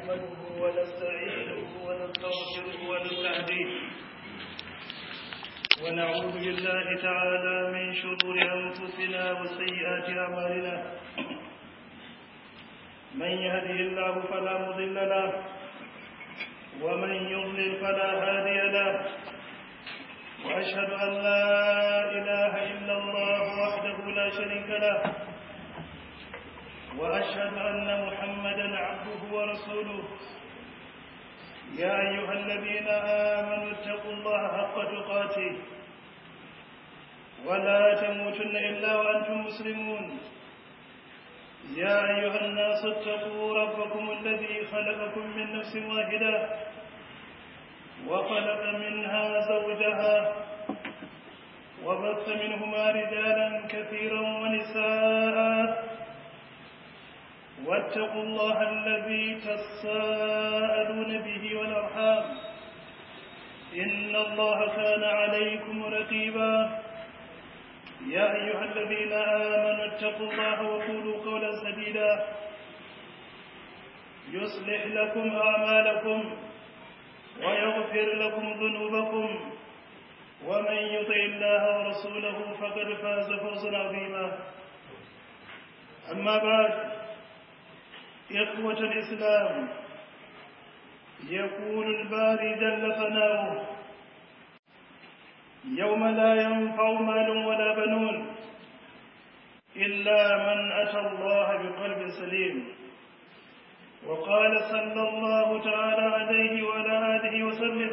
نحمده ونستعينه ونستغفره ونستهديه ونعوذ بالله تعالى من شرور أنفسنا وسيئات أعمالنا من يهده الله فلا مضل له ومن يضلل فلا هادي له وأشهد أن لا إله إلا الله وحده لا شريك له وأشهد أن محمدا عبده ورسوله يا أيها الذين آمنوا اتقوا الله حق تقاته ولا تموتن إلا وأنتم مسلمون يا أيها الناس اتقوا ربكم الذي خلقكم من نفس واحدة وخلق منها زوجها وبث منهما رجالا كثيرا ونساء واتقوا الله الذي تساءلون به والأرحام إن الله كان عليكم رقيبا يا أيها الذين آمنوا اتقوا الله وقولوا قولا سديدا يصلح لكم أعمالكم ويغفر لكم ذنوبكم ومن يطع الله ورسوله فقد فاز فوزا عظيما أما بعد إخوة الإسلام يقول الباري جل ثناؤه يوم لا ينفع مال ولا بنون إلا من أتى الله بقلب سليم وقال صلى الله تعالى عليه وعلى آله وسلم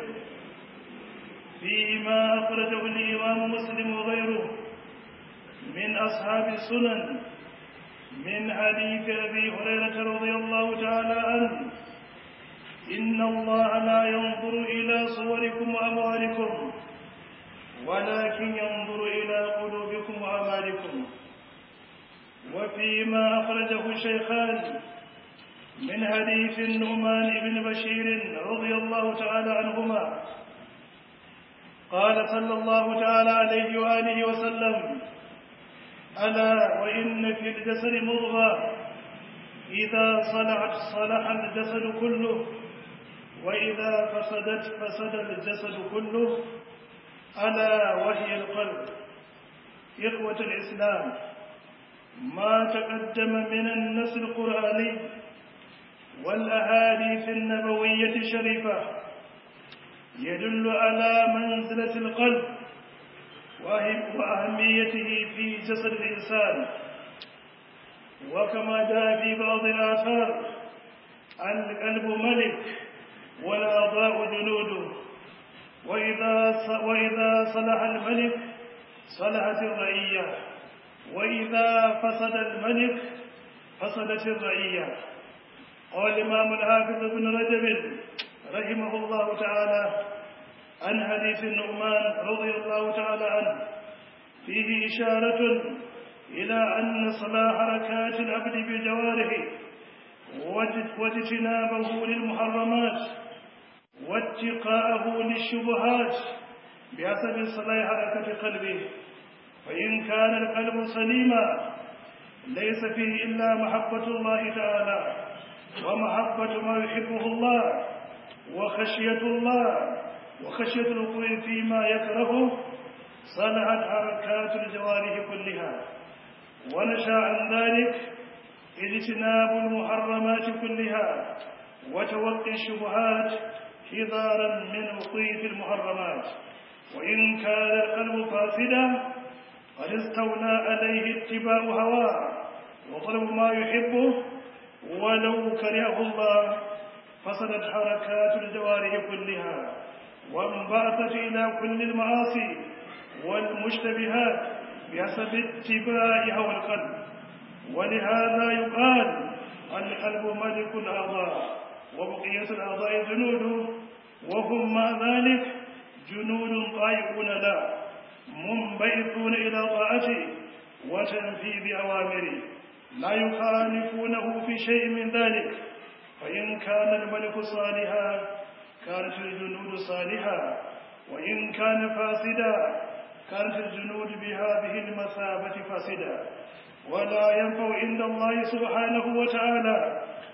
فيما أخرجه الإمام مسلم وغيره من أصحاب السنن من حديث أبي هريرة رضي الله تعالى عنه إن الله لا ينظر إلى صوركم وأموالكم ولكن ينظر إلى قلوبكم وأعمالكم وفيما أخرجه الشيخان من حديث النعمان بن بشير رضي الله تعالى عنهما قال صلى الله تعالى عليه وآله وسلم ألا وإن في الجسد مضغة إذا صلحت صلح الجسد كله وإذا فسدت فسد الجسد كله ألا وهي القلب إخوة الإسلام ما تقدم من النص القرآني والأحاديث النبوية الشريفة يدل على منزلة القلب وأهميته في جسد الإنسان وكما جاء في بعض الآثار القلب ملك والأعضاء جنوده وإذا وإذا صلح الملك صلحت الرعية وإذا فسد الملك فسدت الرعية قال الإمام الحافظ بن رجب رحمه الله تعالى عن حديث النعمان رضي الله تعالى عنه فيه إشارة إلى أن صلاح حركات العبد بجوارحه واجتنابه للمحرمات واتقاءه للشبهات بحسب صلاح حركة قلبه فإن كان القلب سليما ليس فيه إلا محبة الله تعالى ومحبة ما يحبه الله وخشية الله وخشية الوقوع فيما يكرهه صلحت حركات الجوارح كلها ونشا عن ذلك اجتناب المحرمات كلها وتوقي الشبهات حذارا من وقوع في المحرمات وإن كان القلب فاسدا قد استولى عليه اتباع هواه وطلب ما يحبه ولو كرهه الله فسدت حركات الجوارح كلها وانبعثت إلى كل المعاصي والمشتبهات بحسب اتباع هوى القلب ولهذا يقال القلب ملك الأعضاء وبقية الأعضاء جنود وهم مع ذلك جنود طائعون له منبعثون إلى طاعته وتنفيذ أوامره لا يخالفونه في شيء من ذلك فإن كان الملك صالحا كانت الجنود صالحا وإن كان فاسدا كانت الجنود بهذه المثابة فاسدا ولا ينفع عند الله سبحانه وتعالى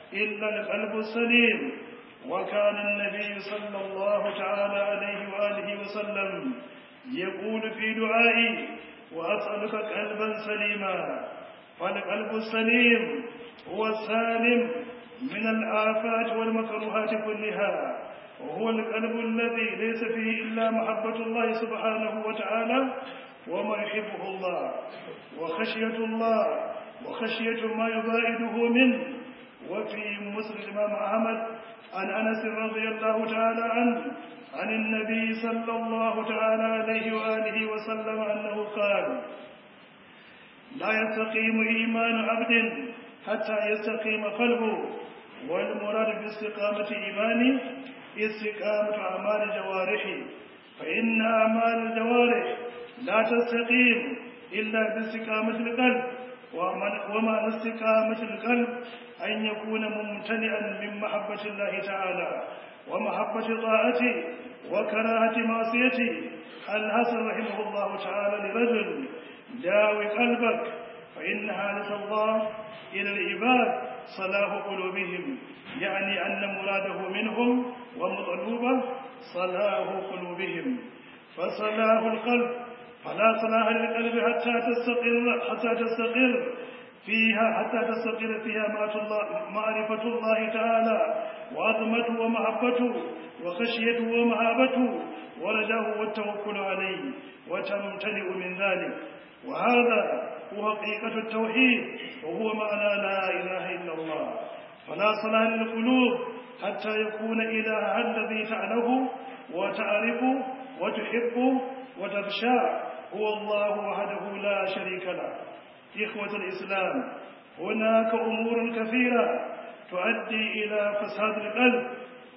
إلا القلب السليم وكان النبي صلى الله تعالى عليه وآله وسلم يقول في دعائي وأسألك قلبا سليما فالقلب السليم هو السالم من الآفات والمكروهات كلها وهو القلب الذي ليس فيه إلا محبة الله سبحانه وتعالى وما يحبه الله وخشية الله وخشية ما يباعده منه وفي مسلم الإمام أحمد عن أنس رضي الله تعالى عنه عن النبي صلى الله تعالى عليه وآله وسلم أنه قال لا يستقيم إيمان عبد حتى يستقيم قلبه والمراد باستقامة إيمانه استقامة أعمال جوارحه فإن أعمال الجوارح لا تستقيم إلا باستقامة القلب ومعنى استقامة القلب أن يكون ممتلئا من محبة الله تعالى ومحبة طاعته وكراهة معصيته الحسن رحمه الله تعالى لرجل داوي قلبك فإن حالة الله إلى العباد صلاح قلوبهم يعني أن مراده منهم ومطلوبه صلاح قلوبهم فصلاح القلب فلا صلاح للقلب حتى تستقر حتى تستقر فيها حتى تستقر فيها معرفة الله تعالى وعظمته ومحبته وخشيته ومهابته ورجاه والتوكل عليه وتمتلئ من ذلك وهذا هو حقيقة التوحيد وهو معنى لا إله إلا الله فلا صلاة للقلوب حتى يكون إلهها الذي تعله وتعرفه وتحبه وتخشاه هو الله وحده لا شريك له إخوة الإسلام هناك أمور كثيرة تؤدي إلى فساد القلب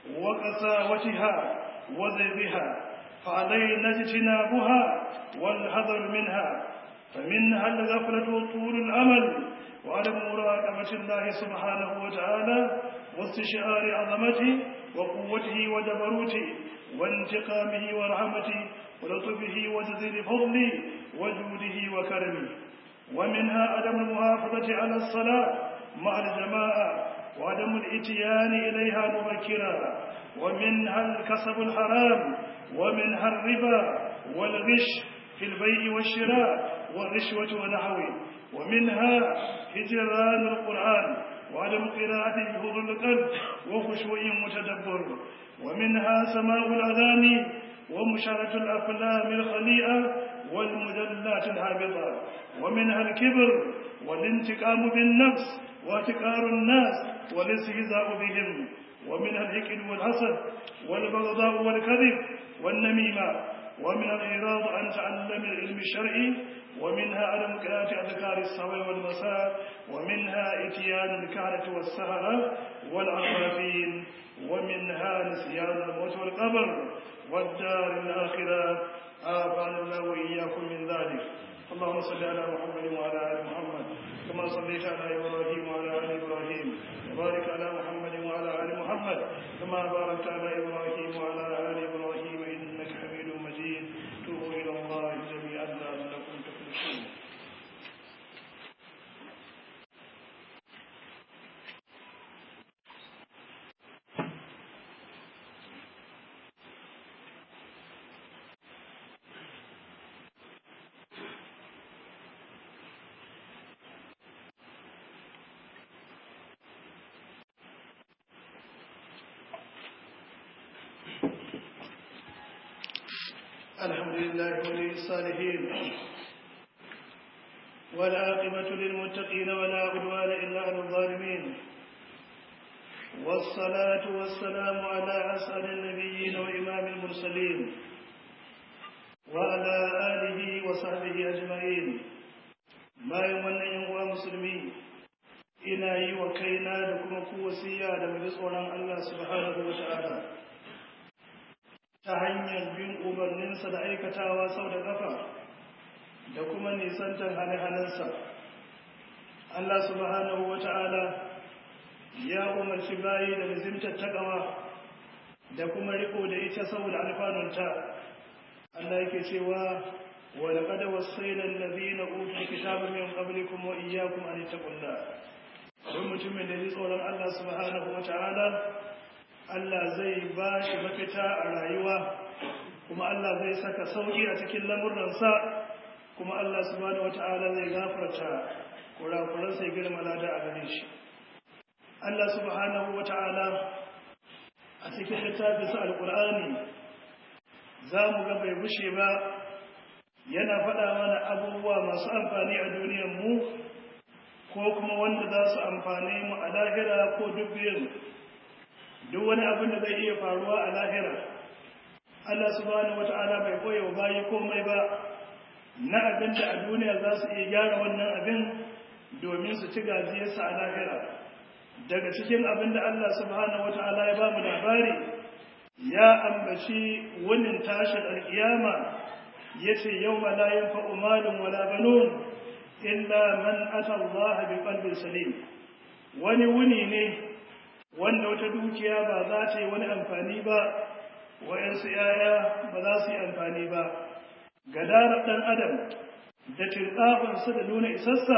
وقساوتها وذبها فعلينا اجتنابها والحذر منها فمنها الغفلة وطول الأمل وعدم مراقبة الله سبحانه وتعالى واستشعار عظمته وقوته وجبروته وانتقامه ورحمته ولطفه وجزيل فضله وجوده وكرمه ومنها عدم المحافظة على الصلاة مع الجماعة وعدم الاتيان إليها مبكرا ومنها الكسب الحرام ومنها الربا والغش في البيع والشراء والرشوة ونحوه ومنها هجران القرآن وعدم قراءة بحضور القلب وخشوع متدبر ومنها سماع الأذان ومشاهدة الأفلام الخليئة والمجلات الهابطة ومنها الكبر والانتقام بالنفس واحتقار الناس والاستهزاء بهم ومنها الحقد والحسد والبغضاء والكذب والنميمة ومن الإعراض عن تعلم العلم الشرعي ومنها عدم قراءة أذكار الصباح والمساء ومنها إتيان الكهنة والسهرة والعرافين ومنها نسيان الموت والقبر والدار الآخرة آفانا الله وإياكم من ذلك اللهم صل على محمد وعلى آل محمد كما صليت على إبراهيم وعلى آل إبراهيم وبارك على محمد وعلى آل محمد كما باركت على إبراهيم وعلى آل إبراهيم إنك حميد مجيد توبوا إلى الله جميعا لعلكم تفلحون الحمد لله ولي الصالحين والعاقبة للمتقين ولا عدوان إلا على الظالمين والصلاة والسلام على أسعد النبيين وإمام المرسلين وعلى آله وصحبه أجمعين ما يمنى ينقوى مسلمين ina yi wa kaina da kuma ku wasiya da mu tsoron Allah subhanahu wa ta'ala ta hanyar bin umarninsa da aikatawa sau da ƙafa da kuma nisantar hane-hanensa. Allah subhanahu wa ta'ala ya umarci bayi da lizimtar taƙawa da kuma riko da ita saboda alfanunta. Allah yake cewa wa laqad wassayna allazina utul kitaba min qablikum wa iyyakum an taqulla don mutumin da ji tsoron Allah subhanahu wa ta'ala Allah zai ba shi mafita a rayuwa kuma Allah zai saka sauki a cikin lamuransa kuma Allah subhanahu wa ta'ala zai gafarta kurakuran sai girma lada a gare shi Allah subhanahu wa ta'ala a cikin littafinsa alkur'ani za mu ga bai gushe ba yana faɗa mana abubuwa masu amfani a duniyar mu ko kuma wanda za su amfane mu a lahira ko duk biyun duk wani abin da zai iya faruwa a lahira Allah subhanahu wata'ala bai koya wa bayi komai ba na abin da a duniya za su iya gyara wannan abin domin su ci gajiyarsa a lahira daga cikin abin da Allah subhanahu wata'ala ya ba mu labari ya ambaci wunin tashin alkiyama ya ce yau ma la yanfa'u malun wala banun illa man ata Allah bi qalbin salim wani wuni ne wanda wata dukiya ba za ta yi wani amfani ba wayansu yaya ba za su yi amfani ba gadarar dan adam da tilqafin da nuna isassa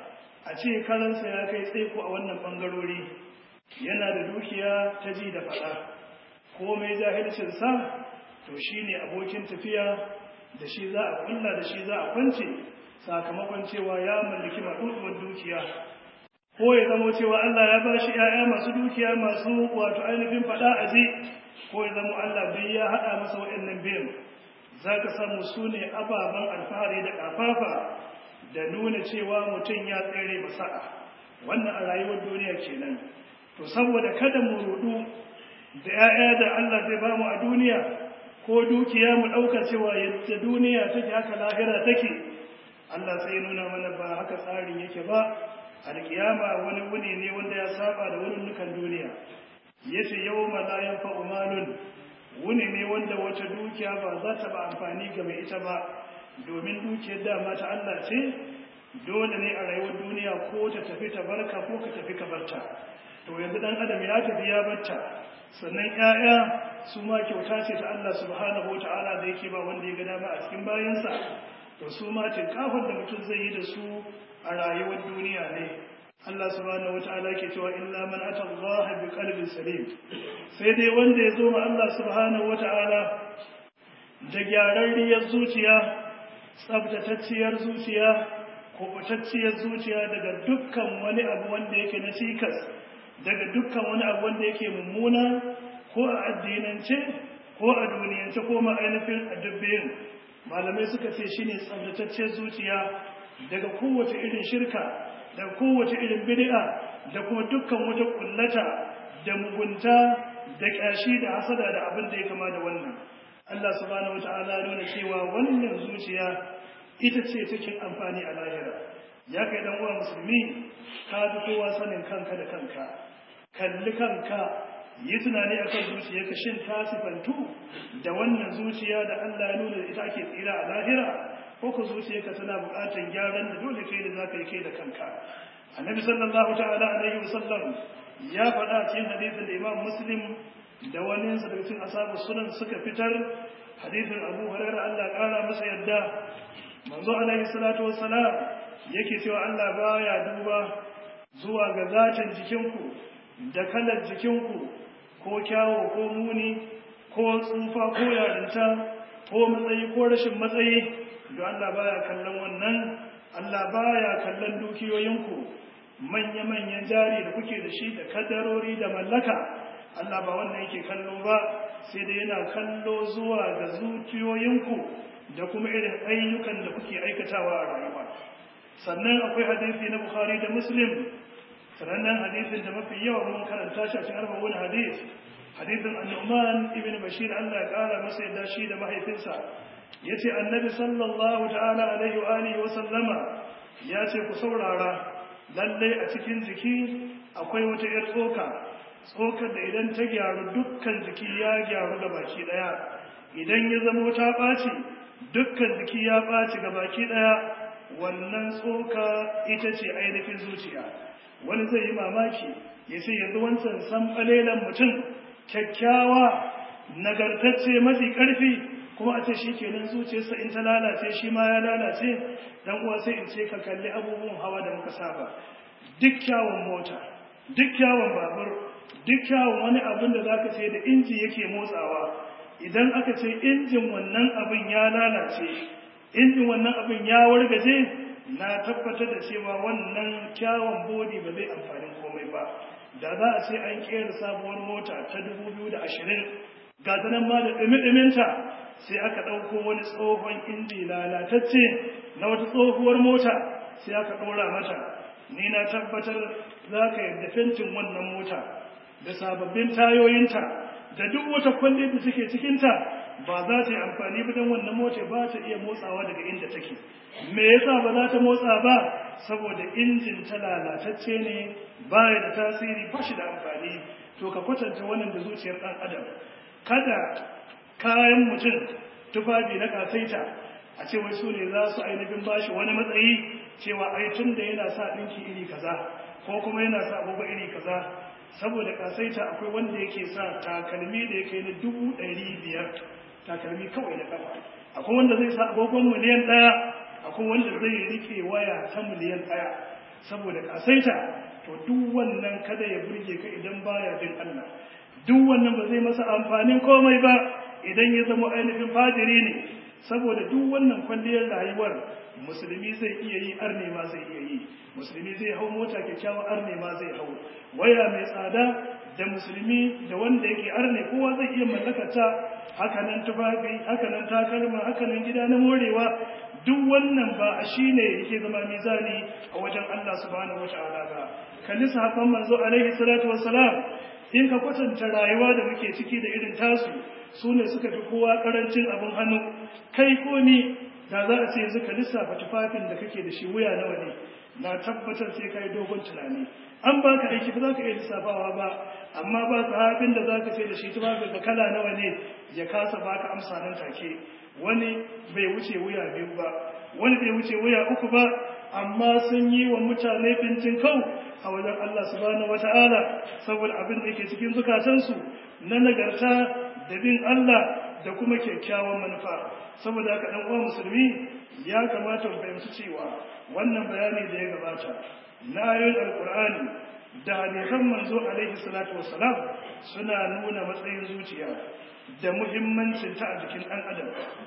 a ce karansa ya kai tsaiko a wannan bangarori yana da dukiya ta ji da fada komai jahilcin sa to shine abokin tafiya da shi za a kulla da shi za a kwance sakamakon cewa ya mallaki maɗuɗuwar dukiya ko ya zamo cewa Allah ya bashi ‘ya'ya masu dukiya masu wato ainihin faɗa a ji ko ya zamo Allah bai ya haɗa masa waɗannan biyan za ka samu su ne ababen alfahari da ƙafafa da nuna cewa mutum ya tsere masa'a wannan a rayuwar duniya kenan to saboda kada mu rudu da ‘ya'ya da Allah zai ba mu a duniya ko dukiya mu ɗauka cewa yadda duniya take haka lahira take Allah sai nuna mana ba haka tsarin yake ba alkiyama wani wuni ne wanda ya saba da wurin nukan duniya yace yawma la yanfa'u malun wuni ne wanda wata dukiya ba za ta ba amfani ga mai ita ba domin dukiyar dama ta Allah ce dole ne a rayuwar duniya ko ta tafi ta barka ko ka tafi ka barta to yanzu dan adam ya tafi ya barta sannan 'ya'ya su ma kyauta ce ta Allah subhanahu wataala da yake ba wanda ya ga dama a cikin bayansa to su ma tinkafin da mutum zai yi da su a rayuwar duniya ne Allah subhanahu wataala ke cewa illa man ata Allah bi qalbin salim sai dai wanda ya zo ma Allah subhanahu wataala da gyararriyar zuciya tsabtatacciyar zuciya kubutacciyar zuciya daga dukkan wani abu wanda yake na cikas daga dukkan wani abu wanda yake mummuna ko a addinance ko a duniyance ko ma ainihin a dubbin malamai suka ce shine tsabtataccen zuciya daga kowace irin shirka daga kowace irin bid'a da kuma dukkan wata kullata da mugunta da kyashi da hasada da abin da ya kama da wannan Allah subhanahu wataala nuna cewa wannan zuciya ita ce take amfani a lahira ya kai dan uwa musulmi ka fi kowa sanin kanka da kanka kalli kanka yi tunani a kan zuciyarka shin ta sifantu da wannan zuciya da Allah ya nuna ita ake tsira a lahira ko ku zuciyarka tana buƙatar gyaran da dole kai da za ka yi kai da kanka annabi sallallahu ta'ala alaihi wasallam ya faɗa cikin hadisin da imam muslim da wani sa daga cikin ashabu sunan suka fitar hadisin abu hurairah Allah ƙara masa yadda manzo alaihi salatu wassalam yake cewa Allah baya duba zuwa ga zatin jikinku da kalar jikinku ko kyawo ko muni ko tsufa ko yarinta ko matsayi ko rashin matsayi don Allah baya kallon wannan Allah baya kallon dukiyoyinku manya-manyan jari da kuke da shi da kadarori da mallaka Allah ba wannan yake kallo ba sai dai yana kallo zuwa ga zuciyoyinku da kuma irin ayyukan da kuke aikatawa a rayuwa sannan akwai hadisi na Bukhari da Muslim sanannen hadisin da mafi yawa mun karanta shi a cikin arba'un hadis hadisin annuman ibn bashir Allah ya kara masa yadda shi da mahaifinsa yace annabi sallallahu ta'ala alaihi wa alihi wa sallama yace ku saurara lalle a cikin jiki akwai wata yar tsoka tsokar da idan ta gyaru dukkan jiki ya gyaru ga baki daya idan ya zamo ta ɓaci dukkan jiki ya ɓaci ga baki daya wannan tsoka ita ce ainihin zuciya wani zai yi mamaki ya ce yanzu wancan san ɓalelan mutum kyakkyawa nagartacce mafi ƙarfi kuma a ce shi kenan zuciyarsa in ta lalace shi ma ya lalace dan uwa sai in ce ka kalli abubuwan hawa da muka saba duk kyawun mota duk kyawun babur duk kyawun wani abin da za ka ce da inji yake motsawa idan aka ce injin wannan abin ya lalace injin wannan abin ya wargaje na tabbatar da cewa wannan kyawun bodi ba zai amfani komai ba da za a ce an kera sabuwar mota ta 2020 ga ta nan ma da ɗumi-ɗuminta sai aka ɗauko wani tsohon inji lalatacce na wata tsohuwar mota sai aka ɗora mata ni na tabbatar za ka yadda fentin wannan mota da sababbin tayoyinta da duk wata kwalle da suke cikinta ba za ta yi amfani ba don wannan mota ba ta iya motsawa daga inda take me yasa ba za ta motsa ba saboda injin ta lalatacce ne baya da tasiri ba shi da amfani to ka kwatanta wannan da zuciyar ɗan adam kada kayan mutum tufafi na kasaita a ce wai su ne za su ainihin bashi wani matsayi cewa ai tun da yana sa ɗinki iri kaza ko kuma yana sa abubuwa iri kaza saboda kasaita akwai wanda yake sa takalmi da yake na dubu ɗari biyar takalmi kawai na kafa akwai wanda zai sa agogon miliyan ɗaya akwai wanda zai rike waya ta miliyan ɗaya saboda kasaita to duk wannan kada ya burge ka idan baya bin Allah duk wannan ba zai masa amfanin komai ba idan ya zama ainihin fajiri ne saboda duk wannan kwalliyar rayuwar musulmi zai iya yi arne ma zai iya yi musulmi zai hau mota kyakkyawa arne ma zai hau waya mai tsada da musulmi da wanda yake arne kowa zai iya mallakata hakanan tufafi hakanan takalma hakanan gida na morewa duk wannan ba a shine yake zama mizani a wajen Allah subhanahu wataala ba kalli sahabban manzo alaihi salatu wassalam in ka kwatanta rayuwa da muke ciki da irin tasu su ne suka fi kowa karancin abin hannu kai ko ni da za a ce yanzu ka lissafa tufafin da kake da shi wuya nawa ne na tabbatar sai ka yi dogon tunani an ba ka aiki ba za ka iya lissafawa ba amma ba sahabin da za ka ce da shi tufafin da kala nawa ne ya kasa ba ka amsa nan take wani bai wuce wuya biyu ba wani bai wuce wuya uku ba amma sun yi wa mutane bincin kau a wajen Allah subhanahu wata'ala saboda abin da yake cikin zukatansu na nagarta da bin Allah da kuma kyakkyawan manufa saboda haka dan uwa musulmi ya kamata mu fahimci cewa wannan bayani da ya gabata na ayoyin alqur'ani da hadisan manzo alaihi salatu wassalam suna nuna matsayin zuciya da muhimmancin ta a jikin dan adam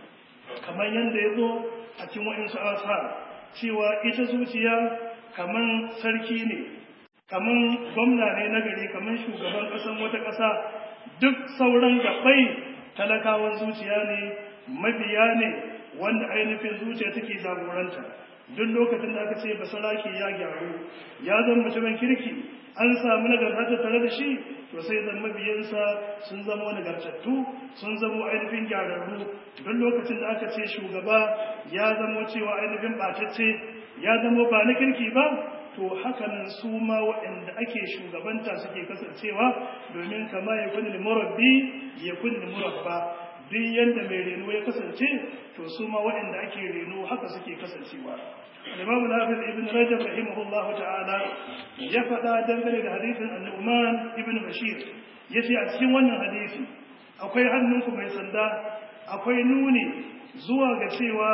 kamar yadda ya zo a cikin wa'insu asar cewa ita zuciya kaman sarki ne kaman gwamna ne na gari kaman shugaban ƙasan wata ƙasa duk sauran gabai talakawan zuciya ne mabiya ne wanda ainihin zuciya take jagoranta duk lokacin da aka ce basaraki ya gyaru ya zama mutumin kirki an samu nagarta tare da shi to sai zan mabiyansa sun zama nagartattu sun zama ainihin gyararru duk lokacin da aka ce shugaba ya zama cewa ainihin batacce ya zama ba na kirki ba to hakanan su ma waɗanda ake shugabanta suke kasancewa domin kama ya kuni murabbi ya kuni murabba duk yadda mai reno ya kasance to su ma waɗanda ake reno haka suke kasancewa الإمام الحافظ ابن رجب رحمه الله تعالى يفدا dangane da hadisin An-Nu'man ibn Bashir yace a cikin wannan hadisi akwai hannunku mai sanda akwai nuni zuwa ga cewa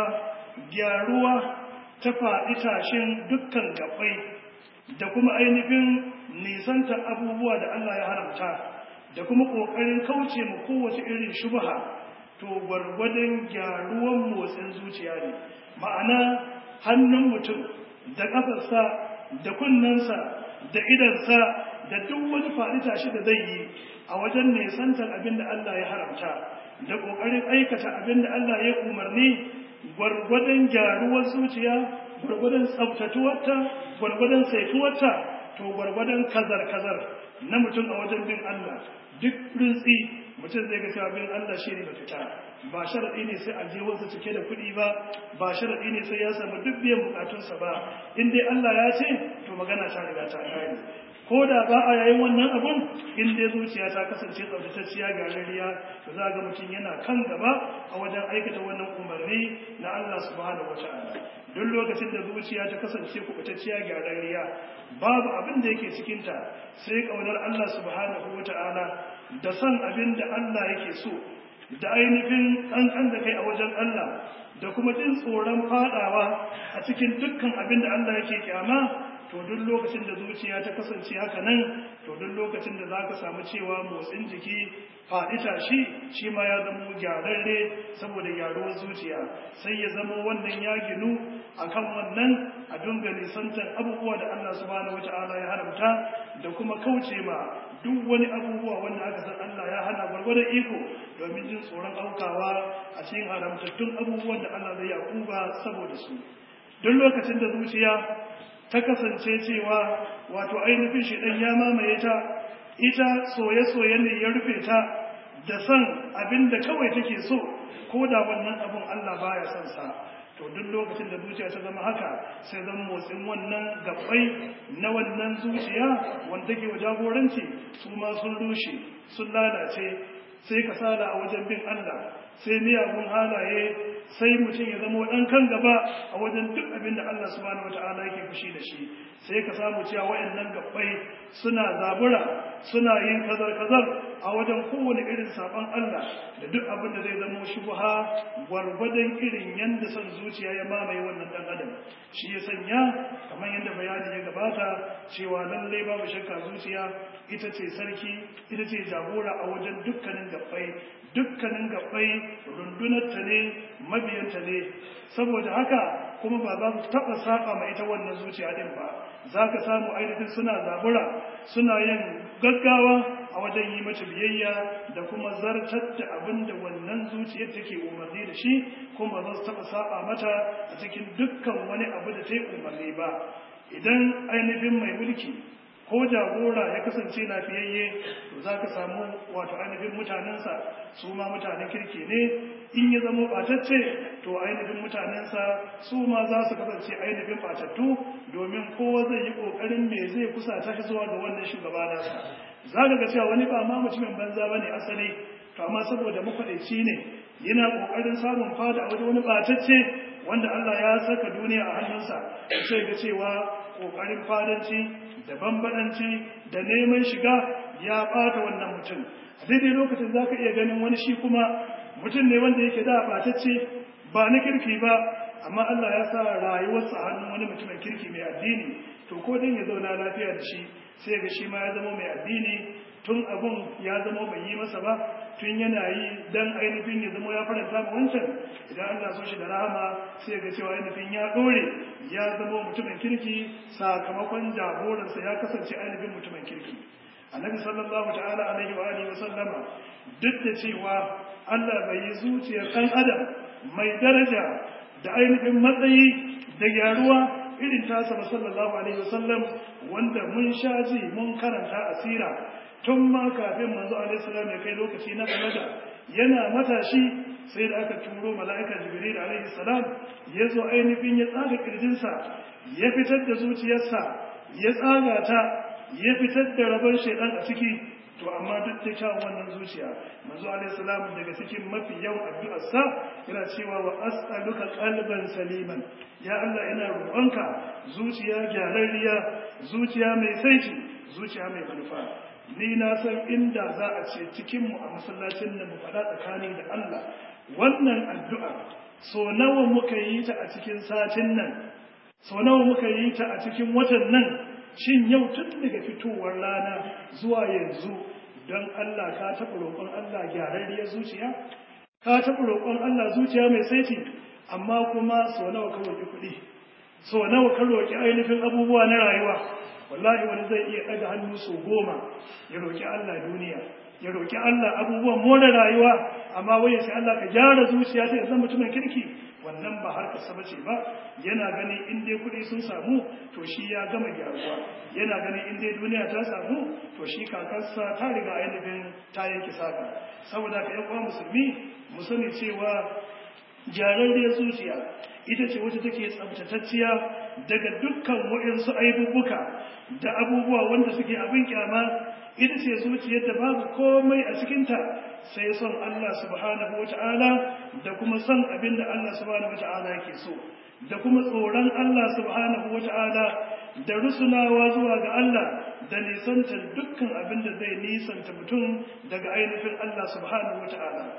gyaruwa ta faɗi tashin dukkan gabbai da kuma ainihin nisantar abubuwa da Allah ya haramta da kuma ƙoƙarin kauce mu kowace irin shubha to gwargwadon gyaruwan motsin zuciya ne ma'ana hannun mutum da ƙafarsa da kunnensa da idansa da duk wani faɗi tashi da zai yi a wajen nisantar abin da Allah ya haramta da ƙoƙarin aikata abin da Allah ya umarni gwargwadon gyaruwar zuciya gwargwadon tsaftatuwarta gwargwadon saituwarta to gwargwadon kazar-kazar na mutum a wajen bin Allah duk rintsi mutum zai ga cewa bin Allah shi ne mafita ba sharaɗi ne sai aljihunsa cike da kuɗi ba ba sharaɗi ne sai ya samu duk biyan bukatunsa ba in dai Allah ya ce to magana ta riga ta kare ko da ba a yayin wannan abun in dai zuciya ta kasance tsaftatacciya garariya to za ga mutum yana kan gaba a wajen aikata wannan umarni na Allah subhanahu wataala duk lokacin da zuciya ta kasance kubutacciya garariya babu abin da yake cikinta sai kaunar Allah subhanahu wataala da san abin da Allah yake so da ainihin kankan da kai a wajen Allah da kuma jin tsoron fadawa a cikin dukkan abin da Allah yake kyama to duk lokacin da zuciya ta kasance haka nan to duk lokacin da za ka samu cewa motsin jiki faɗi tashi shi ma ya zama gyararre saboda gyaruwar zuciya sai ya zama wannan ya ginu akan wannan a dunga nisantar abubuwa da Allah subhanahu wata'ala ya haramta da kuma kauce ma duk wani abubuwa wanda aka san Allah ya hana gwargwadon iko domin jin tsoron aukawa a cikin haramtattun abubuwan da Allah zai yakuba saboda su duk lokacin da zuciya ta kasance cewa wato ainihin shi ya mamaye ta ita soye-soye ne ya rufe ta da son abin da kawai take so ko da wannan abin Allah baya son sa to duk lokacin da zuciya ta zama haka sai zan motsin wannan gabbai na wannan zuciya wanda take wa jagoranci su ma sun rushe sun lalace sai kasala a wajen bin Allah sai miyagun halaye sai mutum ya zama ɗan kan gaba a wajen duk abin da Allah subhanahu wata'ala yake fushi da shi sai ka samu cewa wayannan gabbai suna zabura suna yin kazar-kazar a wajen kowane irin saban Allah da duk abin da zai zama shubha gwargwadon irin yanda son zuciya ya mamaye wannan dan adam shi ya sanya kamar yadda bayani ya gabata cewa lalle babu shakka zuciya ita ce sarki ita ce jagora a wajen dukkanin gabbai dukkanin gabbai rundunarta ne mabiyanta ne saboda haka kuma ba za su taɓa saba ma ita wannan zuciya din ba za ka samu ainihin suna zabura suna yin gaggawa a wajen yi mata biyayya da kuma zartar da abin da wannan zuciyar take umarni da shi kuma za su taɓa saba mata a cikin dukkan wani abu da ta yi umarni ba idan ainihin mai mulki ko jagora ya kasance lafiyayye to za ka samu wato ainihin mutanensa su ma mutanen kirki ne in ya zama ɓatacce to ainihin mutanensa su ma za su kasance ainihin ɓatattu domin kowa zai yi ƙoƙarin me zai kusa ta zuwa ga wannan shugaba nasa za ka ga cewa wani ba ma mutumin banza ba ne asali to amma saboda makwaɗaici ne yana ƙoƙarin samun fada a wajen wani ɓatacce wanda Allah ya saka duniya a hannunsa sai ga cewa ƙoƙarin fadanci da bambadanci da neman shiga ya ɓata wannan mutum a daidai lokacin za ka iya ganin wani shi kuma mutum ne wanda yake da ɓatacce ba na kirki ba amma Allah ya sa rayuwarsa a hannun wani mutumin kirki mai addini to ko dan ya zauna lafiya da shi sai ga shi ma ya zama mai addini tun abun ya zama bai yi masa ba tun yana yi dan ainihin ya zama ya faranta ma wancan idan Allah so shi da rahama sai ga cewa ainihin ya dore ya zama mutumin kirki sakamakon jagoransa ya kasance ainihin mutumin kirki annabi sallallahu ta'ala alaihi wa alihi wa sallama duk da cewa Allah bai yi zuciyar ɗan adam mai daraja da ainihin matsayi da gyaruwa irin tasa ba sallallahu alaihi wa sallam wanda mun sha ji mun karanta asira tun ma kafin manzo alaihi salam ya kai lokaci na balaga yana matashi sai da aka turo mala'ika jibril alaihi salam ya zo ainihin ya tsaga kirjinsa ya fitar da zuciyarsa ya tsaga ta ya fitar da rabon shaidan a ciki to amma duk da kyawun wannan zuciya manzo alaihi salam daga cikin mafi yawan addu'arsa yana cewa wa as'aluka qalban saliman ya Allah ina roƙonka zuciya gyararriya zuciya mai saiti zuciya mai manufa ni na san inda za a ce cikin mu a masallacin nan mu faɗa tsakani da Allah wannan addu'a so nawa muka yi ta a cikin satin nan so nawa muka yi ta a cikin watan nan shin yau tun daga fitowar rana zuwa yanzu don Allah ka taɓa roƙon Allah gyararriyar zuciya? Ka taɓa roƙon Allah zuciya mai saiti, amma kuma sau nawa ka roƙi kuɗi, sau nawa ka roƙi ainihin abubuwa na rayuwa. Wallahi wani zai iya ɗaga hannu sau goma ya roƙi Allah duniya, ya roƙi Allah abubuwan more rayuwa, amma wai sai Allah ka gyara zuciya ta zama mutumin kirki. wannan ba harkar sa bace ba yana ganin in dai kuɗi sun samu to shi ya gama gyaruwa yana ganin in dai duniya ta samu to shi kakarsa ta riga ainihin ta yanke saka saboda ka yan uwa musulmi mu sani cewa gyararriyar zuciya ita ce wacce take tsabtatacciya daga dukkan waɗansu aibubuka da abubuwa wanda suke abin kyama ita ce zuciyar da babu komai a cikinta sai son Allah subhanahu wa ta'ala da kuma son abin da Allah subhanahu wa ta'ala yake so da kuma tsoron Allah subhanahu wa ta'ala da rusunawa zuwa ga Allah da nisantar dukkan abin da zai nisanta mutum daga ainihin Allah subhanahu wa ta'ala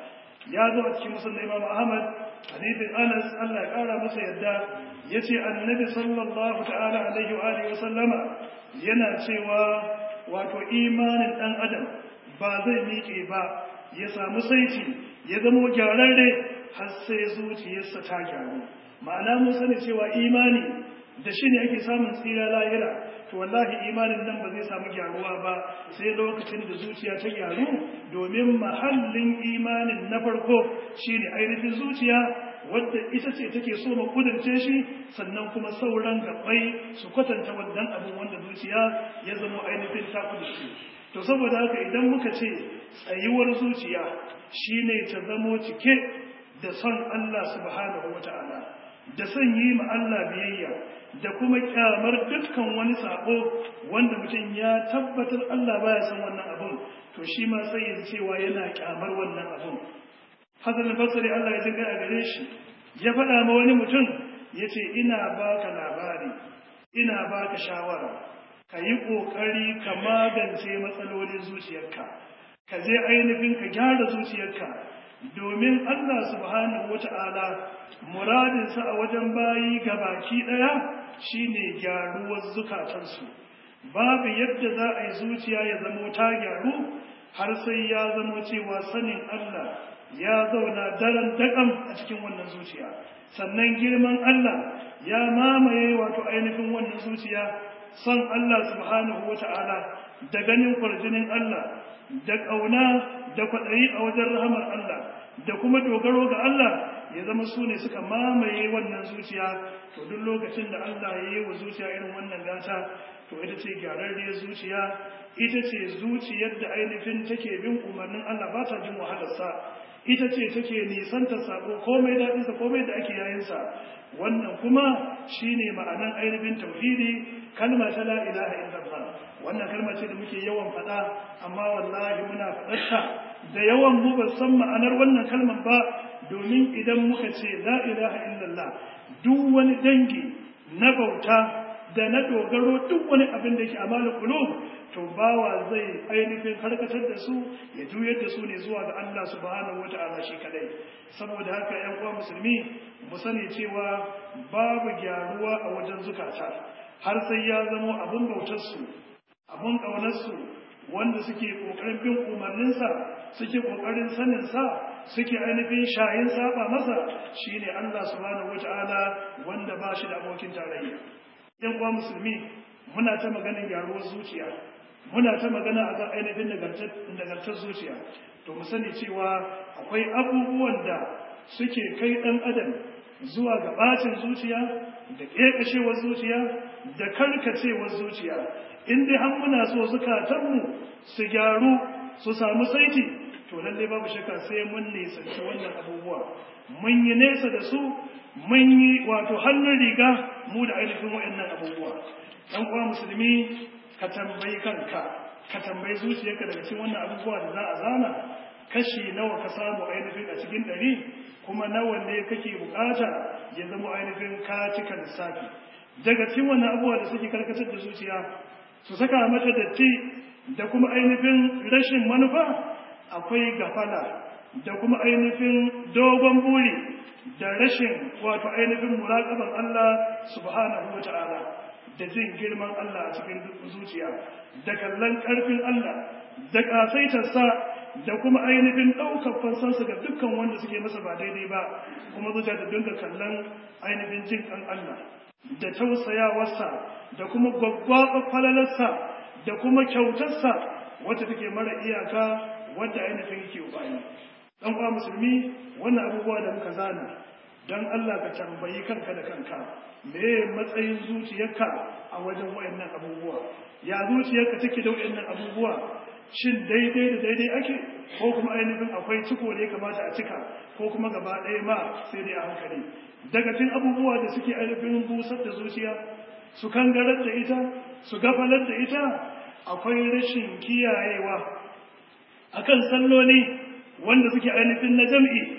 ya zo a cikin musulun imam ahmad hadithin anas allah ya kara masa yadda ya ce annabi sallallahu ta'ala alaihi wa alihi wa sallama yana cewa wato imanin dan adam ba zai miƙe ba ya samu saiti ya zamo gyararre har sai zuciyarsa ta gyaru ma'ana mun sani cewa imani da shi ne ake samun tsira lahira to wallahi imanin nan ba zai samu gyaruwa ba sai lokacin da zuciya ta gyaru domin mahallin imanin na farko shine ainihin zuciya wadda ita ce take so mu kudurce shi sannan kuma sauran gabbai su kwatanta wannan abin wanda zuciya ya zama ainihin ta kudurce to saboda haka idan muka ce tsayuwar zuciya shine ta zamo cike da son Allah subhanahu wata'ala da son yi ma Allah biyayya da kuma kyamar dukkan wani sabo wanda mutum ya tabbatar Allah baya son wannan abun to shi ma sai ya cewa yana kyamar wannan abun Hassan al-Basri Allah ya ji a gare shi ya faɗa ma wani mutum yace ina baka labari ina baka shawara ka yi ƙoƙari ka magance matsalolin zuciyarka ka je ainihin ka gyara zuciyarka domin Allah subhanahu wata'ala muradinsa a wajen bayi baki ɗaya shine gyaruwar zukatansu babu yadda za a yi zuciya ya zamo ta gyaru har sai ya zamo cewa sanin Allah ya zauna daren daƙam a cikin wannan zuciya sannan girman Allah ya mamaye wato ainihin wannan zuciya son Allah subhanahu wata'ala da ganin kwarjinin Allah da ƙauna da kwaɗayi a wajen rahamar Allah da kuma dogaro ga Allah ya zama su ne suka mamaye wannan zuciya to duk lokacin da Allah ya yi wa zuciya irin wannan gata to ita ce gyararriyar zuciya ita ce zuciyar da ainihin take bin umarnin Allah ba ta jin wahalarsa ita ce take nisanta sako komai daɗinsa komai da ake yayinsa wannan kuma shine ma'anan ainihin tauhidi kalma ta la ilaha illallah wannan kalma ce da muke yawan faɗa amma wallahi muna faɗarta da yawan mu ba san ma'anar wannan kalmar ba domin idan muka ce la ilaha illallah duk wani dangi na bauta da na dogaro duk wani abin da ke amalin qulub to bawa zai ainihin karkatar da su ya juyar da su ne zuwa ga Allah subhanahu wata'ala shi kadai saboda haka ƴan uwa musulmi mu sani cewa babu gyaruwa a wajen zukata har sai ya zama abun bautar su abun kaunar su wanda suke kokarin bin umarninsa suke kokarin sanin sa suke ainihin shayin saba masa shine Allah subhanahu wata'ala wanda ba shi da abokin tarayya ƴan uwa musulmi muna ta maganin gyaruwar zuciya muna ta magana a kan ainihin nagartar zuciya to mu sani cewa akwai abubuwan da suke kai ɗan adam zuwa ga ɓacin zuciya da ƙeƙashewar zuciya da karkacewar zuciya in dai har muna so zukatanmu su gyaru su samu saiti to lallai babu shakka sai mun nisanci wannan abubuwa mun yi nesa da su mun yi wato hannun riga mu da ainihin waɗannan abubuwa ɗan uwa musulmi ka tambayi kanka ka tambayi zuciyarka daga cikin wannan abubuwa da za a zana kashi nawa ka samu ainihin a cikin ɗari kuma nawa ne kake bukata ya zama ainihin ka cika lissafi daga cikin wannan abubuwa da suke karkatar da zuciya su saka mata datti da kuma ainihin rashin manufa akwai gafala da kuma ainihin dogon buri da rashin wato ainihin muraƙaban Allah subhanahu wa ta'ala da jin girman Allah a cikin zuciya da kallon ƙarfin Allah da ƙasaitarsa da kuma ainihin ɗaukar fansarsa ga dukkan wanda suke masa ba daidai ba kuma zuciya da dinga kallon ainihin jin ƙan Allah da tausayawarsa da kuma gwaggwaɓar falalarsa da kuma kyautarsa wacce take mara iyaka wadda ainihin yake bayi ɗan uwa musulmi wannan abubuwa da muka zana don Allah ka tambayi kanka da kanka me matsayin zuciyarka a wajen wayannan abubuwa ya zuciyarka take da wayannan abubuwa shin daidai da daidai ake ko kuma ainihin akwai ciko da ya kamata a cika ko kuma gaba ɗaya ma sai dai a hankali daga cikin abubuwa da suke ainihin busar da zuciya su kangarar da ita su gafalar da ita akwai rashin kiyayewa akan salloli wanda suke ainihin na jam'i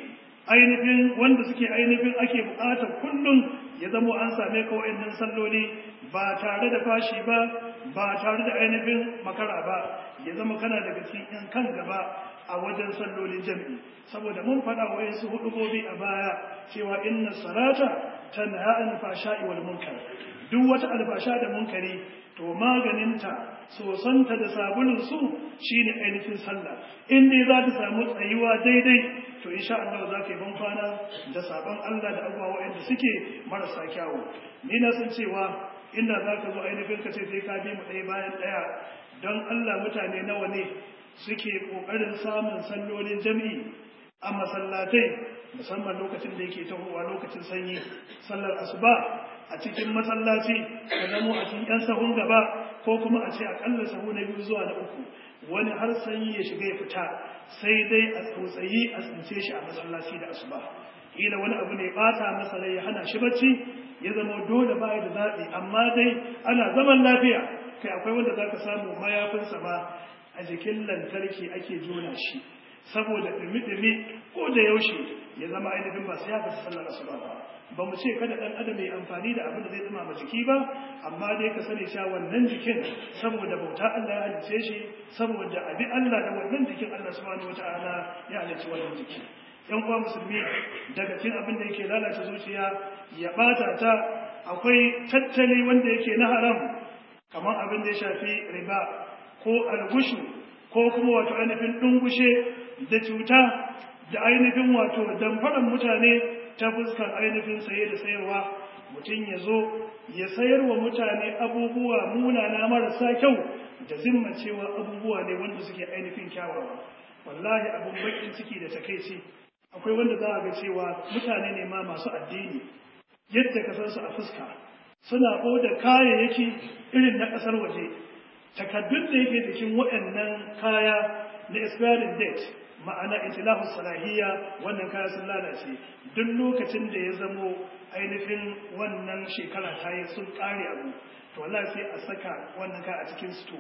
ainihin wanda suke ainihin ake buƙatar kullum ya zamo an same ka wa'annan salloli ba tare da fashi ba ba tare da ainihin makara ba ya zama kana daga cikin yan kan gaba a wajen sallolin jami'i saboda mun faɗa wa yansu hudubobi a baya cewa inna salata tanha an fasha'i wal munkar duk wata alfasha da munkari to maganinta sosanta da sabulun su shine ainihin sallah in dai za ta samu tsayuwa daidai to insha Allah za ka yi ban kwana da sabon Allah da abubuwa waɗanda suke marasa kyawu ni na san cewa inda za ka zo ainihin ka ce sai ka bi mu ɗaya bayan ɗaya don Allah mutane nawa ne suke ƙoƙarin samun sallolin jami'i a masallatai musamman lokacin da yake tahowa lokacin sanyi sallar asuba a cikin masallaci ka zamo a cikin yan sahun gaba ko kuma a ce akalla sahu na biyu zuwa na uku wani har sanyi ya shiga ya fita sai dai a tsotsayi a tsince shi a masallaci da asuba kila wani abu ne bata masa rai ya hana shi bacci ya zama dole ba da zaɓi amma dai ana zaman lafiya kai akwai wanda za ka samu mayafinsa ma a jikin lantarki ake jona shi saboda ɗumi-ɗumi ko da yaushe ya zama ainihin ba su ya fita sallar asuba ba ba mu ce kada ɗan adam ya amfani da abin da zai tsima jiki ba amma dai ka sani cewa wannan jikin saboda bauta Allah ya halice shi saboda abi Allah da wannan jikin Allah subhanahu wataala ya halice wannan jiki yan uwa musulmi daga cikin abin da yake lalata zuciya ya bata ta akwai tattali wanda yake na haram kamar abin da ya shafi riba ko algushu ko kuma wato ainihin dungushe da cuta da ainihin wato damfaran mutane ta fuskar ainihin saye da sayarwa mutum ya zo ya sayar wa mutane abubuwa munana marasa kyau da zimma cewa abubuwa ne wanda suke ainihin kyawawa wallahi abun bakin ciki da takaici akwai wanda za a ga cewa mutane ne ma masu addini yadda ka san su a fuska suna oda kayayyaki irin na ƙasar waje takaddun da yake jikin waɗannan kaya na expiring date ma'ana itilahu salahiyya wannan kaya sun lalace duk lokacin da ya zamo ainihin wannan shekara ta yi sun ƙare abu to wallahi sai a saka wannan kaya a cikin sto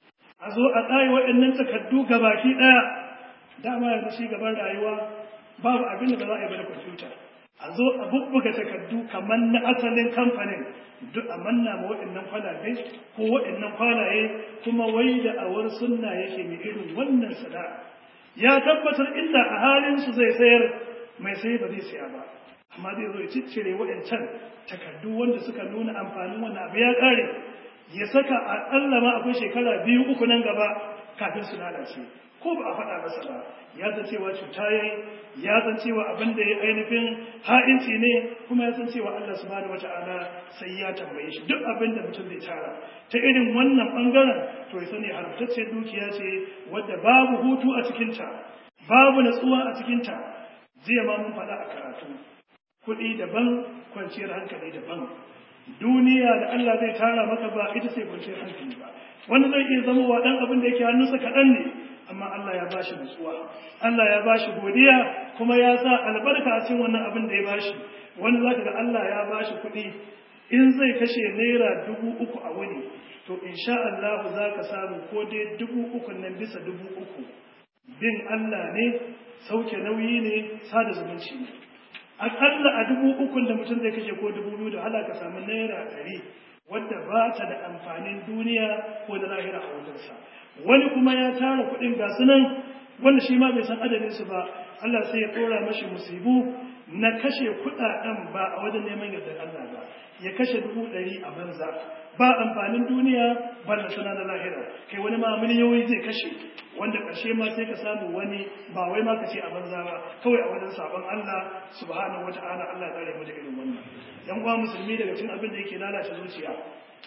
a zo a tsaye waɗannan takaddu gabaki ɗaya dama yanzu shi gaban rayuwa babu abin da ba za a yi ba da kwamfuta a zo a bubbuga takardu kamar na asalin kamfanin duk a manna ma waɗannan kwalabe ko waɗannan kwalaye kuma wai da awar sunna yake mai irin wannan sana'a ya tabbatar inda a halin su zai sayar mai sai ba zai saya ba amma zai zo ya ciccire waɗancan takardu wanda suka nuna amfanin wannan abu ya ƙare ya saka a ƙalla ma akwai shekara biyu uku nan gaba kafin su lalace ko ba a faɗa masa ba ya san cewa cuta yayi ya san cewa abin da ya ainihin ha'inci ne kuma ya san cewa Allah subhanahu wata'ala sai ya tambaye shi duk abin da mutum zai tara ta irin wannan bangaren to ya sani haramtacce dukiya ce wadda babu hutu a cikinta babu natsuwa a cikinta jiya ma mun faɗa a karatu kuɗi daban kwanciyar hankali daban duniya da Allah zai tara maka ba ita ce kwanciyar hankali ba wani zai iya zama wa ɗan abin da yake hannunsa kaɗan ne amma Allah ya bashi nutsuwa Allah ya bashi godiya kuma ya sa albarka a cikin wannan abin da ya bashi wani zaka ga Allah ya bashi kuɗi in zai kashe naira dubu uku a wuni to insha Allah za ka samu ko dai dubu uku nan bisa dubu uku bin Allah ne sauke nauyi ne sada zumunci ne aƙalla a dubu ukun da mutum zai kashe ko dubu biyu da hala ka samu naira ɗari wadda ba ta da amfanin duniya ko da lahira a wajensa wani kuma ya tara kuɗin ga sunan wanda shi ma bai san adadin su ba Allah sai ya ɗora mashi musibu na kashe kuɗaɗen ba a wajen neman yardar Allah ba ya kashe dubu ɗari a banza ba amfanin duniya ba da suna na lahira kai wani ma miliyoyi zai kashe wanda ƙarshe ma sai ka samu wani ba wai ma ka ce a banza ba kawai a wajen sabon Allah subhanahu wata'ala Allah ya tsare mu da irin wannan yan uwa musulmi daga cikin abin da yake lalata zuciya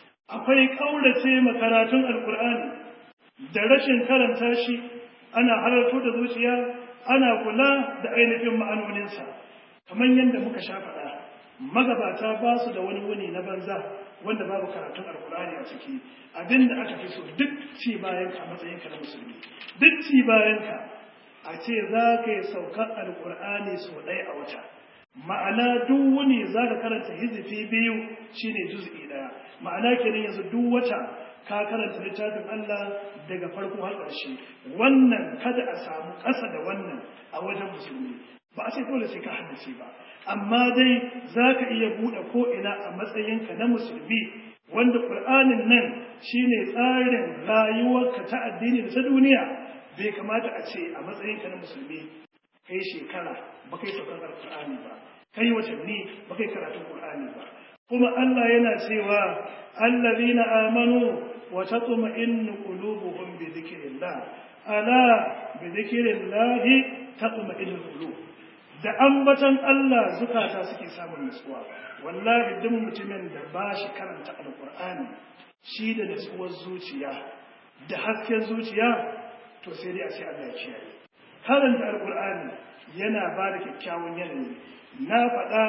akwai kaurace makaratun alkur'ani da rashin karanta shi ana halarto da zuciya ana kula da ainihin ma'anoninsa kamar yadda muka sha faɗa magabata ba su da wani wuni na banza wanda babu karatun alkur'ani a ciki abin da aka fi so duk ci bayan ka matsayin ka na musulmi duk ci bayan ka a ce za ka yi saukar alkur'ani sau ɗaya a wata ma'ana duk wuni za ka karanta hizifi biyu shine juz'i ɗaya ma'ana kenan yanzu duk wata ka karanta littafin Allah daga farko har ƙarshe wannan kada a samu ƙasa da wannan a wajen musulmi ba a ce dole sai ka haddace ba amma dai za ka iya buɗe ko'ina a matsayinka na musulmi wanda ƙur'anin nan shine tsarin rayuwarka ta addini da ta duniya bai kamata a ce a matsayinka na musulmi kai shekara ba kai saukar alƙur'ani ba kai watanni ba kai karatun ƙur'ani ba kuma Allah yana cewa allazina amanu wa tatma'innu qulubuhum bi dhikrillah ala bi dhikrillah tatma'innul qulub da ambatan Allah zukata suke samun nutsuwa wallahi duk mutumin da ba shi karanta alqur'ani shi da nutsuwar zuciya da hasken zuciya to sai dai a ce Allah ya kiyaye karanta alqur'ani yana ba da kyakkyawan yanayi na faɗa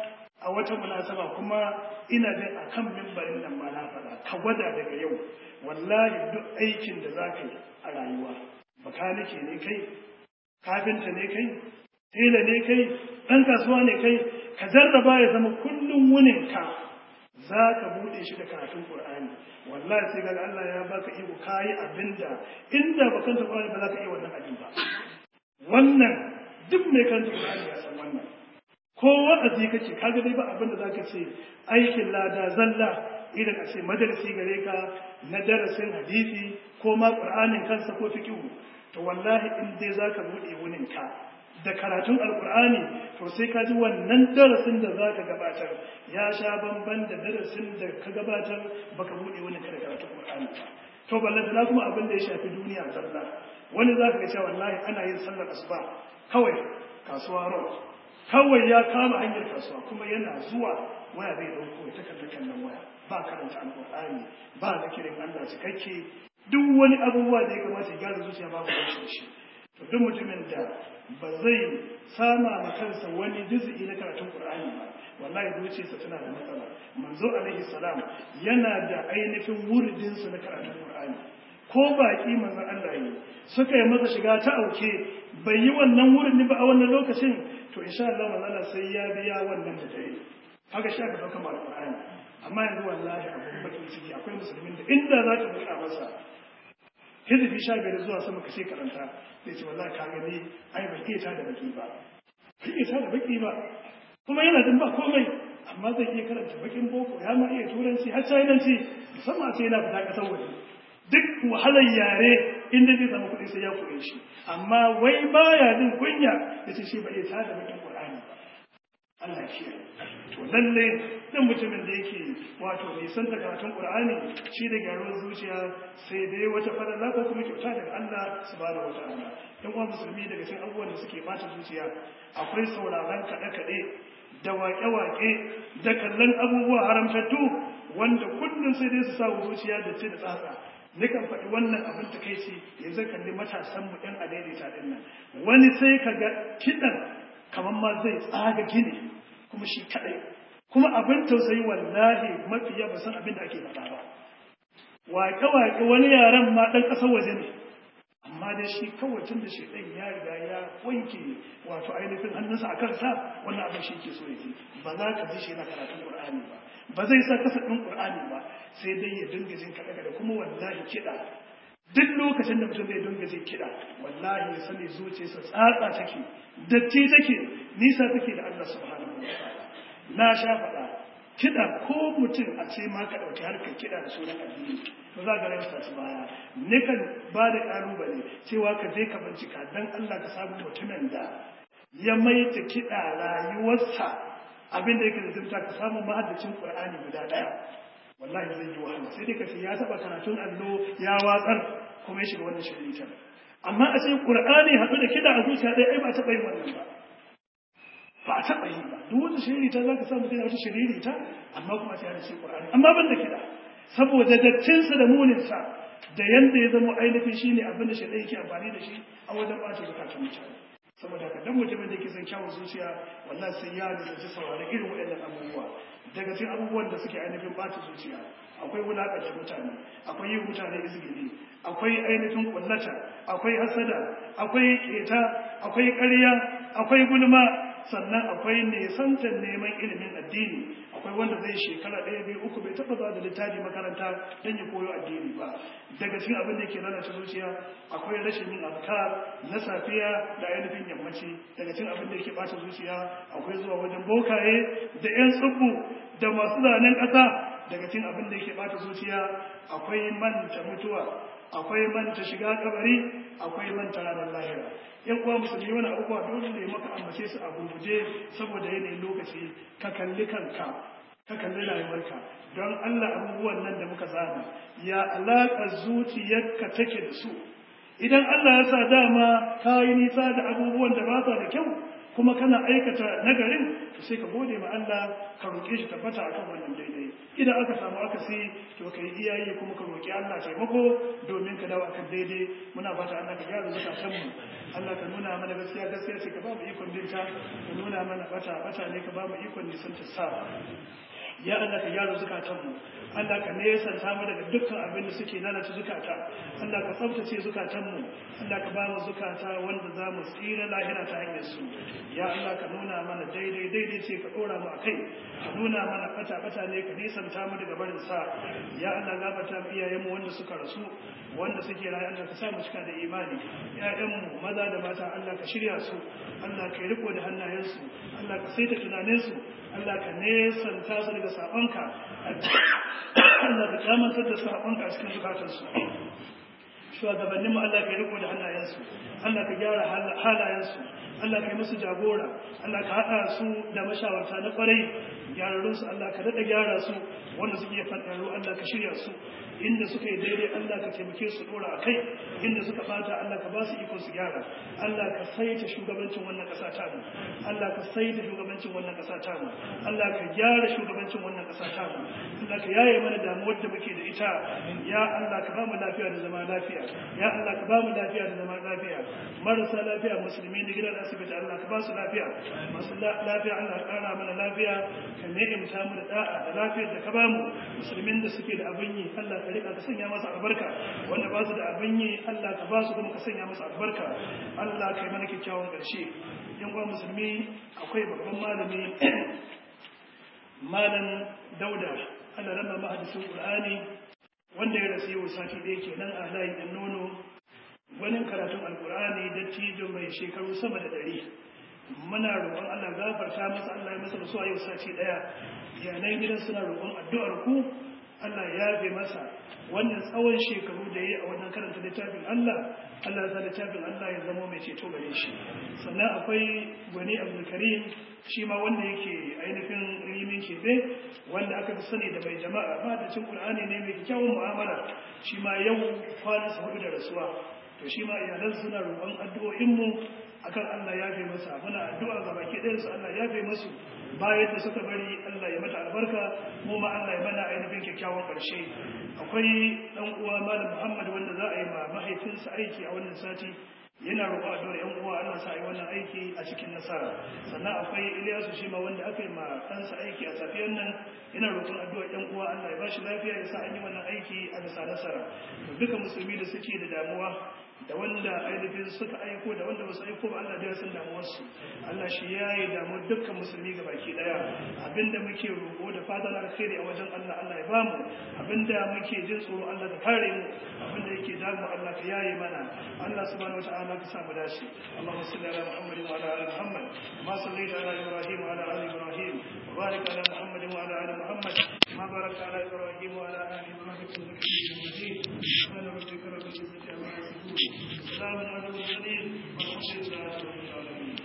a wata munasaba kuma ina jin a kan mimbarin nan ma na faɗa ka gwada daga yau wallahi duk aikin da za ka yi a rayuwa bakanike ne kai kafinta ne kai tela ne kai ɗan kasuwa ne kai ka jarraba ya zama kullum wuninka za ka buɗe shi da karatun ƙur'ani wallahi sai ga Allah ya baka iko kayi abinda inda ba kanta ƙur'ani ba za ka iya wannan abin ba wannan duk mai kanta ƙur'ani ya san wannan ko wa'azi kake kaga dai ba abin da zaka ce aikin lada zalla idan a ce majalisi gare ka na darasin hadisi ko ma qur'anin kansa ko fiqh to wallahi in dai zaka bude wunin ka da karatun alqur'ani to sai ka ji wannan darasin da zaka gabatar ya sha bamban da darasin da ka gabatar baka bude wunin ka da karatun qur'ani to ballantana kuma abin da ya shafi duniya zalla wani zaka ga cewa wallahi ana yin sallar asuba kawai kasuwa road kawai ya kama hanyar kasuwa kuma yana zuwa waya zai dauko ta kalla kallon waya ba karanta alqur'ani ba zikirin Allah cikakke duk wani abubuwa da ya kamata ya gyara zuciya ba ku shi to duk mutumin da ba zai sama ma kansa wani juz'i na karatun qur'ani ba wallahi zuciyarsa tana da matsala manzo alaihi salam yana da ainihin wuridin sa na karatun qur'ani ko baki manzon Allah yi suka yi masa shiga ta auke bai yi wannan wurin ba a wannan lokacin to insha Allah manzala sai ya biya wannan da ta yi haka shi aka dauka alqur'ani amma yanzu wallahi abun bakin ciki akwai musulmin da inda za ka buɗa masa hizbi sha biyar zuwa sama kashe karanta zai ce wallahi ka gani ai bai iya tada baki ba bai iya tada baki ba kuma yana jin ba komai amma zai iya karanta bakin boko ya ma iya turanci har chinanci musamman sai yana fita kasar waje duk wahalar yare inda zai samu kuɗi sai ya koye shi amma wai baya jin kunya ya ce shi ba iya tada bakin Qur'ani ba Allah ya to lalle dan mutumin da yake wato nisan da karatun Qur'ani shi da gyaruwar zuciya sai dai wata fadala ko kuma kyauta daga Allah subhanahu wataala dan uwan musulmi daga cikin abubuwan da suke bata zuciya akwai sauraron kaɗe-kaɗe da waƙe-waƙe da kallon abubuwa haramtattu wanda kullum sai dai su sa zuciya da ce da tsatsa nikan faɗi wannan abin ta kai ce yanzu kalli matasanmu ɗan adaidaita ɗin nan wani sai ka ga kiɗan kamar ma zai tsaga gini kuma shi kaɗai kuma abin tausayi wallahi mafi yawa san abin da ake faɗa ba waƙe-waƙe wani yaren ma ɗan ƙasar waje ne amma dai shi kawai tun da shi ɗan ya riga ya wanke wato ainihin hannunsa a kansa wannan abin shi ke so ya ji ba za ka ji shi yana karatun ƙur'ani ba ba zai sa kasa ɗin ƙur'ani ba sai dai ya dinga jin kaɗa da kuma wallahi kiɗa duk lokacin da mutum zai dinga jin kiɗa wallahi ya sani zuciyarsa tsatsa take datti take nisa take da Allah subhanahu wa ta'ala na sha faɗa kiɗa ko mutum a ce ma ka ɗauki harkar kiɗa da sunan addini to za ga rayuwa su baya nikan ba da ƙalubale cewa ka je ka bincika dan Allah ka samu mutumin da ya maita kiɗa rayuwarsa abin da yake da zurta ka samu mahaddacin Qur'ani guda ɗaya wallahi zai yi wahala sai dai ka ce ya taɓa karatun allo ya watsar kuma ya shiga wannan shiritar amma a ce Qur'ani haɗu da kiɗa a zuciya ɗaya ai ba taɓa yin wannan ba ba a taɓa yi ba duk wata shiririta za ka samu sai wata shiririta amma kuma ta da shi Qur'ani amma ban da kiɗa saboda dattinsa da muninsa da yanda ya zama ainihin shi ne abin da shi ɗaya yake amfani da shi a wajen ɓata zukatan mutane saboda haka dan mutumin da yake son kyawun zuciya wallahi sai ya lalace saurari irin waɗannan abubuwa daga cikin abubuwan da suke ainihin ɓata zuciya akwai wulaƙanta mutane akwai yin mutane izgili akwai ainihin kullata akwai hasada akwai keta akwai ƙarya akwai gulma sannan akwai nisantar neman ilimin addini akwai wanda zai shekara ɗaya biyu uku bai taɓa zuwa da littafi makaranta don ya koyo addini ba daga cikin abin da ke lalata zuciya akwai rashin yin azkar na safiya da ainihin yammaci daga cikin abin da ke ɓata zuciya akwai zuwa wajen bokaye da 'yan tsubbu da masu zanen ƙasa daga cikin abin da ke ɓata zuciya akwai manta mutuwa akwai manta shiga kabari akwai manta ranar lahira yan uwa musulmi wani abubuwa dole ne maka ambace su a gurguje saboda yanayin lokaci ka kalli kanka ka kalli rayuwarka don Allah abubuwan nan da muka zana ya alaƙa zuciyarka take da su idan Allah ya sa dama ka yi nisa da abubuwan da ba sa da kyau kuma kana aikata nagarin to sai ka gode ma Allah ka roƙe shi tabbata akan wannan daidai idan aka samu akasi to ka yi iyaye kuma ka roƙi Allah taimako domin ka dawo akan daidai muna fata Allah ka gyara zukatan mu Allah ka nuna mana gaskiya gaskiya ce ka ba mu ikon binta ka nuna mana bata bata ne ka ba mu ikon nisan ta sa ya Allah ka gyara zukatanmu Allah ka nesanta mu daga dukkan abin da suke lalata zukata Allah ka tsaftace zukatanmu Allah ka ba mu zukata wanda za mu tsira lahira ta hanyar su ya Allah ka nuna mana daidai daidai ce ka dora mu akai ka nuna mana fata fata ne ka nesanta mu daga barin sa ya Allah gafarta mu iyayen mu wanda suka rasu wanda suke rayu Allah ka sa mu cika da imani ƴaƴan mu maza da mata Allah ka shirya su Allah ka riko da hannayensu Allah ka saita tunaninsu Allah ka nesanta su daga sabonka Allah ka kyamantar da sabonka a cikin zukatansu shugabannin mu Allah ka riko da hannayensu Allah ka gyara halayensu Allah ka yi musu jagora Allah ka haɗa su da mashawarta na ƙwarai gyararrunsu Allah ka daɗa gyara su wanda suke faɗaru Allah ka shirya su inda suka yi daidai Allah ka taimake su dora a kai inda suka bata Allah ka ba su iko su gyara Allah ka saita shugabancin wannan ƙasa ta mu Allah ka saita shugabancin wannan ƙasa ta mu Allah ka gyara shugabancin wannan ƙasa ta mu Allah ka yaye mana damuwar da muke da ita ya Allah ka ba mu lafiya da zama lafiya ya Allah ka ba mu lafiya da zama lafiya marasa lafiya musulmi da gidan asibiti Allah ka ba su lafiya masu lafiya Allah ka ƙara mana lafiya ka ni'imta mu da da'a da lafiyar da ka ba mu musulmin da suke da abin yi Allah ka rika ka sanya masa albarka wanda ba su da abin yi Allah ka ba su kuma ka sanya masa albarka Allah ka yi mana kyakkyawan ƙarshe yan uwa musulmi akwai babban malami malam dauda Allah rama mahadisin Qur'ani wanda ya rasu yau sati ɗaya kenan a layin ɗan nono wani karatun alkur'ani dattijo mai shekaru sama da ɗari muna roƙon Allah gafarta masa Allah ya masa rasuwa yau sati ɗaya iyalan gidan suna roƙon addu'ar ku Allah ya yafe masa wannan tsawon shekaru da ya yi a wannan karanta littafin Allah Allah ya sa littafin Allah ya zama mai ceto gare shi sannan akwai gwani abdulkarim shi ma wanda yake ainihin rimin kebe wanda aka fi sani da mai jama'a ba da cin qur'ani ne mai kyawun mu'amala shi ma yau kwana sa hudu da rasuwa to shi ma iyalan suna roƙon addu'o'inmu akan Allah ya fi masa muna addu'a ga baki ɗayan su Allah ya fi masu bayan da suka bari Allah ya mata albarka mu ma Allah ya mana ainihin kyakkyawan ƙarshe akwai ɗan uwa malam Muhammad wanda za a yi ma mahaifinsa aiki a wannan sati yana roƙo addu'ar ƴan uwa Allah sa yi wannan aiki a cikin nasara sannan akwai Ilyasu shi ma wanda aka yi ma ɗansa aiki a safiyar nan yana roƙon addu'ar ƴan uwa Allah ya ba shi lafiya ya sa an yi wannan aiki a bisa nasara to duka musulmi da suke da damuwa da wanda ainihin suka aiko da wanda basu aiko ba Allah da ya san damuwarsu Allah shi ya yi damuwar dukkan musulmi ga baki daya abinda muke roƙo da fatan alkhairi a wajen Allah Allah ya bamu abinda muke jin tsoro Allah ka kare mu abinda yake damu Allah ka yaye mana Allah subhanahu wataala ka samu dace Allahumma salli ala Muhammad wa ala ali Muhammad ma sallaita ala Ibrahim wa ala ali Ibrahim wa barik ala Muhammad wa ala ali Muhammad ma barakta ala Ibrahim wa ala ali Ibrahim innaka Hamidum Majid subhana rabbika rabbil izzati amma yasifun سلام على المرسلين والحمد لله رب العالمين